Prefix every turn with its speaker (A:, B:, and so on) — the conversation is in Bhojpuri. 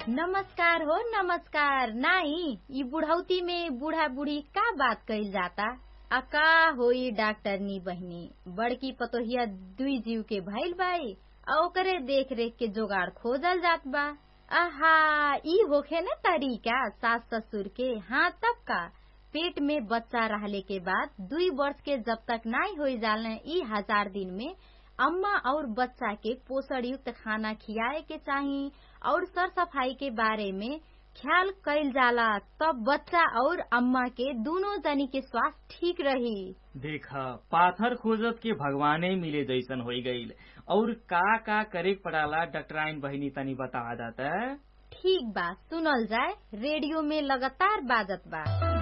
A: नमस्कार हो नमस्कार नाई ई बुढ़ौती में बूढ़ा बूढ़ी का बात कइल जाता आ का होई डॉक्टरनी बहनी बड़की पतोहिया दुई जीव के भइल बाई आ ओकरे देख रेख के जोगाड़ खोजल जात बा आहा ई होखे न तरीका सास ससुर के हाँ तब का पेट में बच्चा रहले के बाद दुई वर्ष के जब तक नाई हो जालने ई हजार दिन में अम्मा और बच्चा के पोषण युक्त खाना खियाए के चाही और सर सफाई के बारे में ख्याल कैल जाला तब बच्चा और अम्मा के दोनों जनी के स्वास्थ्य ठीक रही
B: देख पाथर खोजत के भगवाने मिले जैसन हो गईल और का का करे पड़ाला डॉक्टराइन बहिनी तनी बता दाता
A: ठीक बा सुनल जाए रेडियो में लगातार बाजत बा